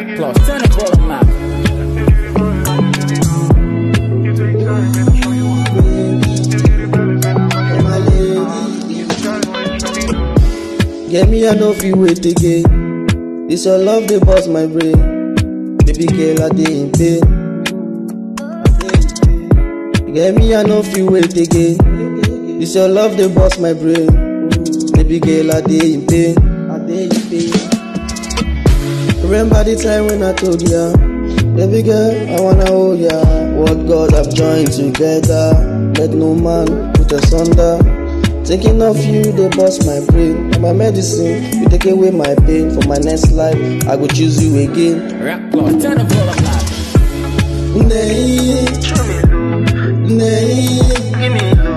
Rap plus, turn the volume up. Get me, I no fit wait again. This your love, they bust my brain. Baby girl, I dey in pain. Get me, I no fit wait again. This your love, they bust my brain. Baby girl, I dey in pain. I dey in pain. Remember the time when I told ya, baby girl, I wanna hold ya. What God have joined together, let no man put asunder. Thinking of you, they bust my brain. And my medicine, you take away my pain. For my next life, I go choose you again. Rap plus, turn the volume up. Nay, nay,